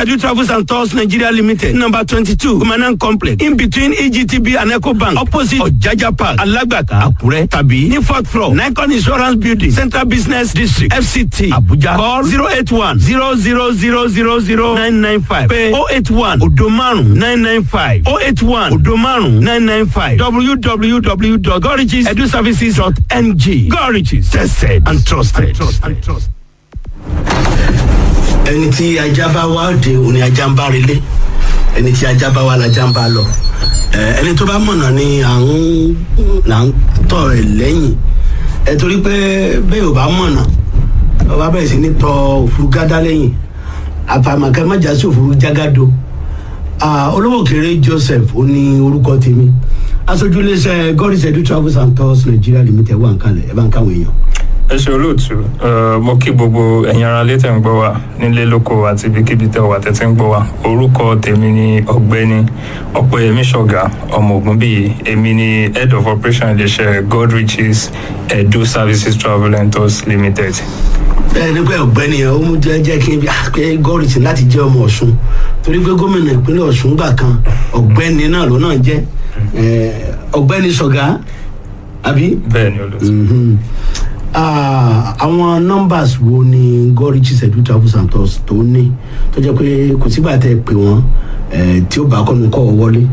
Schedule Travels and Tours Nigeria Limited, number twenty-two, Kumanan Complex, in between EGTB and Ecobank, opposite Ojaja Park, Alagbaka, Akure, tàbí ní fourth floor, Nikon Insurance Building, Central Business District, FCT, Abuja. Call zero eight one zero zero zero zero zero nine nine five. Pay oh eight one odo márùn nine nine five oh eight one odo márùn nine nine five www.gorricheseduservices.ng. Gorriches, tested and trusted. And trusted. ẹni tí ajá bá wá òde òun ni ajá ń bá relé ẹni tí ajá bá wá lajá ń bá lọ Ẹ, ẹni tó bá mọ̀nà ni à ń là ń tọ̀ ẹ̀ lẹ́yìn ẹ torí pé bẹ́ẹ̀ ò bá mọ̀nà ọba bẹ̀rẹ̀ sí ní tọ òfurufú gádá lẹ́yìn àfàmàkẹ́ májà sí òfurufú jágádó Ah, olówó kéré joseph ó ní orúkọ tèmi aṣojú iléeṣẹ́ god is edu travels and tours nigeria limited wà ń kalẹ̀ ẹ bá ń káwọn èèyàn. ẹ ṣe olóòtú ẹ, mo kí gbogbo ẹ̀yin ara létẹ̀ ń gbọ́ wa nílé lóko àti ibikíbi tẹ̀ wà tẹ́tí ń gbọ́ wa orúkọ tèmi ni ọ̀gbẹ́ni ọ̀pẹ̀yẹmí ṣọ̀gá ọmọ ogun bíi èmi ni head of operation iléeṣẹ́ god riches edu services travel and tours limited. bẹ́ẹ̀ ni pé ọ̀gbẹ́ni ẹ̀ ó mú jẹ́ jẹ́ kí n bí pé gọ́ọ̀rìtì láti jẹ́ ọmọ ọ̀ṣun torí pé gómìnà ìpínlẹ̀ ọ̀ṣun gbà kan ọ̀gbẹ́ni náà ló náà jẹ́ Eh, ọ̀gbẹ́ni ṣọ̀gá àbí. bẹ́ẹ̀ ni olóòtú. Mhm. Ah, àwọn numbers wo ni gọ́ọ̀rìtì ṣẹ̀dú travels and tours tó ní tó jẹ́ pé kò sígbà tẹ́ ẹ pè wọ́n eh, tí ó bá kọ́nu kọ́ ọ wọlé.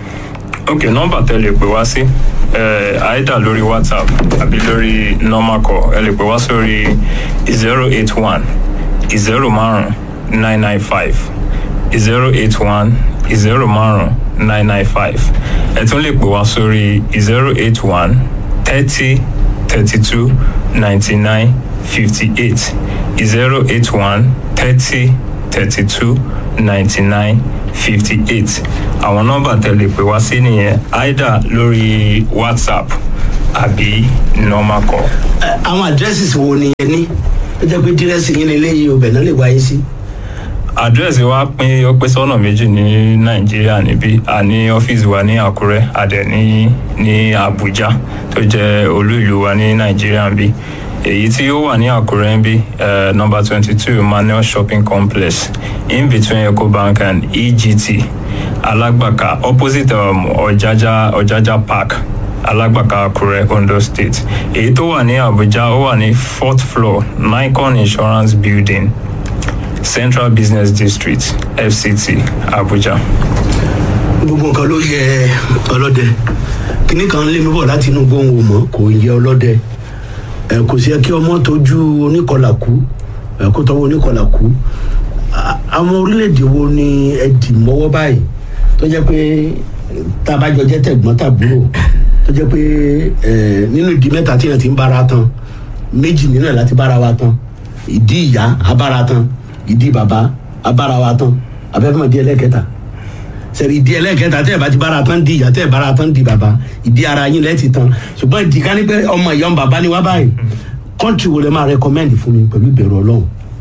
ok nọmba tẹ lè pè wá sí ẹ àìdá lórí whatsapp àbí lórí normal call ẹ lè pè wá sórí zero eight one zero márùn nine nine five zero eight one zero márùn nine nine five ẹ tún lè pè wá sórí zero eight one thirty thirty two ninety nine fifty eight zero eight one thirty thirty two ninety nine fifty eight àwọn nọ́mbà tẹ̀lé pé wá sí nìyẹn either lórí whatsapp àbí normal call. Eh, àwọn addresses wo ni ẹ ní ó jẹ́ pé dírẹ́sì yín lélẹ́yìí ọbẹ̀ náà lè wáyé sí. àdírẹ́sì wa pín ó pín sọ́nà méjì ní nàìjíríà níbí a ní ọ́fíìsì wa ní àkúrẹ́ a dẹ̀ ní ní àbújá tó jẹ́ olú ìlú wa ní nàìjíríà bí èyí tí ó wà ní àkúrẹ́ ń bí number twenty two manuel shopping complex in between ecobank and egt alágbàká opposite um, ọ̀jájá ọ̀jájá park alágbàká àkúrẹ́ ondo state èyí tó wà ní àbújá ó wà ní fourth floor nikon insurance building central business district fct abuja. gbogbo nǹkan ló yẹ ọlọ́dẹ kíní kan lé mi bọ̀ láti inú gbóhùn mọ́ kò yẹ ọlọ́dẹ ẹ kò sí ẹ kí ọmọ tójú oníkọlà kú ẹ kó tọwọ́ oníkọlà kú À- àwọn orílẹ̀-èdè wo ni ẹ dì mọ́wọ́ báyìí tó jẹ́ pé tabajọ jẹ́ tẹ̀gbọ́n tàbúrò tó jẹ́ pé ẹ nínú ìdí mẹ́ta tí yẹn ti ń bára tán méjì nínú ẹ̀ láti bára wa tán ìdí ìyá abára tán ìdí bàbá abára wa tán abẹ́fẹ́mọ̀ ìdí ẹlẹ́kẹta sẹ̀rí ìdí ẹlẹ́kẹta tẹ́ ẹ̀ bá ti bára tán di ìyá tẹ́ ẹ̀ bára tán di bàbá ìdí ara yín lẹ́ẹ̀ ti tán ṣùgbọ́n ìdí ká ní pé ọmọ ìyá ọmọ bàbá ni wá báyìí kọ́ńtì wo lè máa rẹkọmẹ́ndì fún mi pẹ̀lú ìbẹ̀rù ọlọ́run.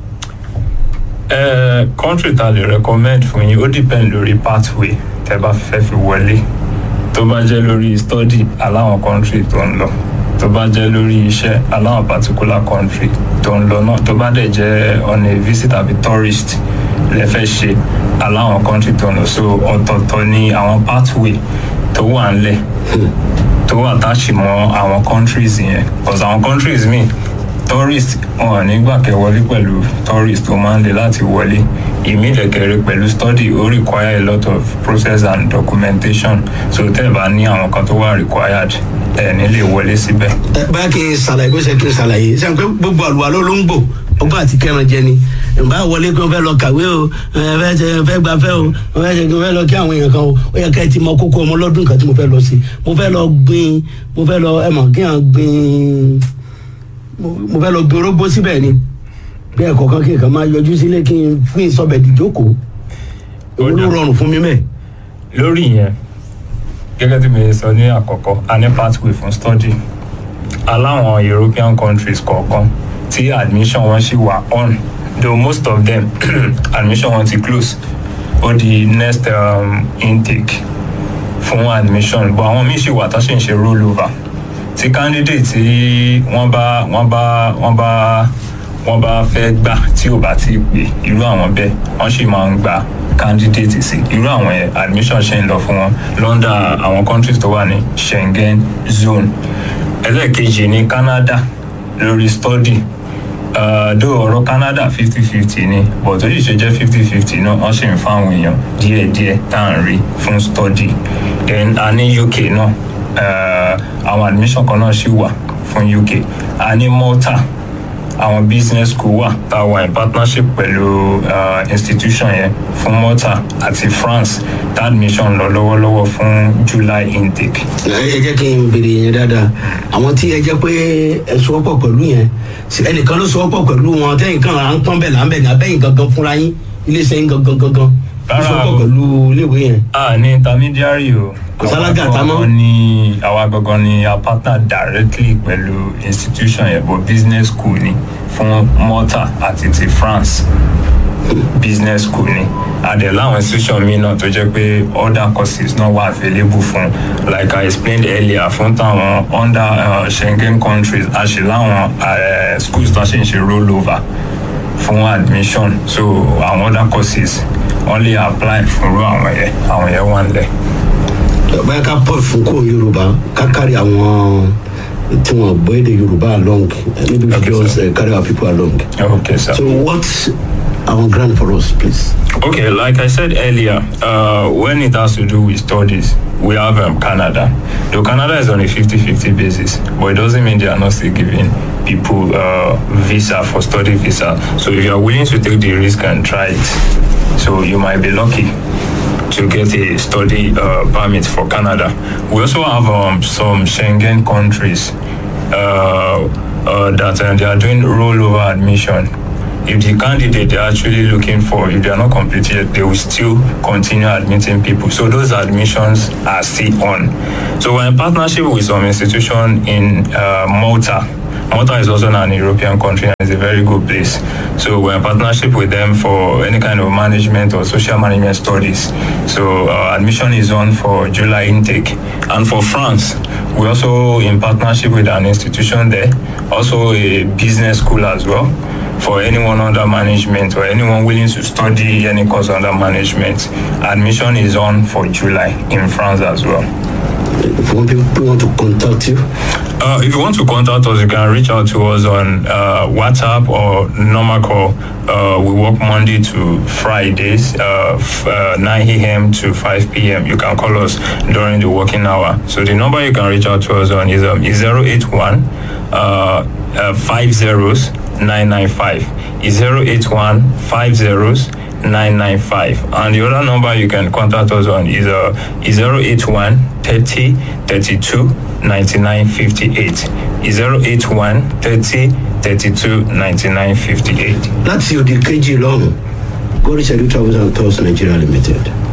ẹ country ta lè recommend fún yín ó depend lórí pathway tẹ bá fẹ́ fi wọlé tó bá jẹ́ lórí study aláwọn country tó ń lọ tó bá jẹ́ lórí iṣẹ́ aláwọn particular country tó ń lọ náà tó bá dẹ̀ jẹ́ on a visit àbí tourist lẹ fẹ́ ṣe aláwọn country tó ń lọ so ọ̀tọ̀ọ̀tọ̀ ni àwọn pathway tó wà ńlẹ̀ tó attach mọ́ àwọn countries yẹn because àwọn countries míì tourist wọn ò ní gbà kẹ́ wọlé pẹ̀lú tourist tó máa ń le láti wọlé ìmílẹ̀kẹ̀rẹ̀ pẹ̀lú study ó require a lot of process and documentation so tẹ́ ẹ bá ní àwọn kan tó wà required ẹ̀ ní lè wọlé síbẹ̀. ẹ báyà kí n ṣàlàyé bó ṣe kí n ṣàlàyé ṣe pé gbogbo àlùwà ló ló ń gbò ọgbọ́n àti kẹran jẹ ni ìbá wọlé pé wọ́n fẹ́ lọ kàwé o ẹ fẹ́ ṣe fẹ́ gbafẹ́ o wọ́n fẹ́ ṣe kí wọ́n fẹ́ lọ kí àwọn èèyàn kan o ó yẹ ká ẹ ti mọ kókó ọmọ lọ́dún kan tí mo fẹ́ lọ sí mo fẹ́ lọ gbin mo fẹ́ lọ ẹ mọ̀ kí n gbin mo- mo fẹ́ lọ gbin orógbó síbẹ̀ ni bí ẹ̀kọ́ kan kí n kàn máa yọjú sílé kí n fún ìsọbẹ̀ dìjókòó èwo ló rọrùn fún mi mẹ́ẹ̀. lórí yẹn gẹ́gẹ́ tí mi sọ ní àkọ́kọ́ a ní pathway fún study aláwọn european countries kọ̀ọ̀kan tí admission wọn ṣì wà on though most of them admission wọn ti close ó di next um, intake fún admission but àwọn míì ṣì wà tó ṣì ń ṣe roll over tí candidate tí wọ́n bá wọ́n bá wọ́n bá wọ́n bá fẹ́ gbà tí ò bá ti pè irú àwọn bẹ́ẹ̀ wọ́n sì máa ń gba candidate sí irú àwọn yẹn admission ṣe ń lọ fún wọn lọ́ndà àwọn countries tó wà ní Schengen zone ẹlẹ́ẹ̀kejì ní Canada lórí study dó ọ̀rọ̀ Canada fifty fifty ni but ó sì ṣe jẹ́ fifty fifty náà wọ́n sì ń fáwọn èèyàn díẹ̀díẹ̀ tá à ń rí fún study then a ní UK náà uh, àwọn admission kan náà ṣì wà fún UK a ní Malta àwọn business school wà tá a wà in partnership pẹ̀lú uh, institution yẹn fún Malta àti France tá admission lọ lọ́wọ́lọ́wọ́ fún July intake. ẹ jẹ́ kí n béèrè yẹn dáadáa àwọn tí ẹ jẹ́ pé ẹ sọ́pọ̀ pẹ̀lú yẹn ẹnìkan ló sọ́pọ̀ pẹ̀lú wọn tẹ́yìn kan à ń pọ́n bẹ̀ là ń bẹ̀ ní abẹ́yìn gangan fúnra yín iléeṣẹ́ yín gangan gangan ló Rárá sọ́pọ̀ o. pẹ̀lú iléèwé yẹn. a ní intermediary o. Kò sálágà Àwa tá mọ́. gangan ni àwa gangan ni a partner directly pẹ̀lú institution yẹn but business school ni fún Malta àti ti France business school ni adẹ láwọn institution mi náà tó jẹ́ pé other courses náà wà available fún like I explained earlier fún táwọn under uh, Schengen countries a ṣe láwọn uh, schools tó ṣe ń ṣe roll over fún admission so àwọn other courses wọ́n lè apply fúnrú àwọn yẹn àwọn yẹn wà nílẹ̀. báyà ká pọ̀ fún kó yorùbá ká kárí àwọn tí wọ́n gbọ́ èdè yorùbá along maybe we Okay, just sir. uh, carry our people along. okay sir. so what our grant for us please. Okay, like I said earlier, uh, when it has to do with studies, we have um, Canada. Though Canada is on a 50 50 basis, but it doesn't mean they are not still giving people uh, visa for study visa. So if you are willing to take the risk and try it, so you might be lucky to get a study uh, permit for Canada. We also have um, some Schengen countries uh, uh, that uh, they are doing rollover admission if the candidate they're actually looking for, if they are not completed, they will still continue admitting people. So those admissions are still on. So we're in partnership with some institution in uh, Malta. Malta is also an European country and it's a very good place. So we're in partnership with them for any kind of management or social management studies. So uh, admission is on for July intake. And for France, we're also in partnership with an institution there, also a business school as well for anyone under management or anyone willing to study any course under management. Admission is on for July in France as well. if one people want to contact you. Uh, if you want to contact us, you can reach out to us on uh, WhatsApp or normal call. Uh, we work Monday to Fridays, uh, f- uh, 9 a.m. to 5 p.m. You can call us during the working hour. So the number you can reach out to us on is, um, is 081 uh, uh, 50 995. Is 081 50 995 and the other number you can contact us on is uh is 081 30 32 99 58 is 081 30 32 99 58 láti òde kejì lọ́hùn gọ́rí ṣẹ́lú travels and tours nigeria limited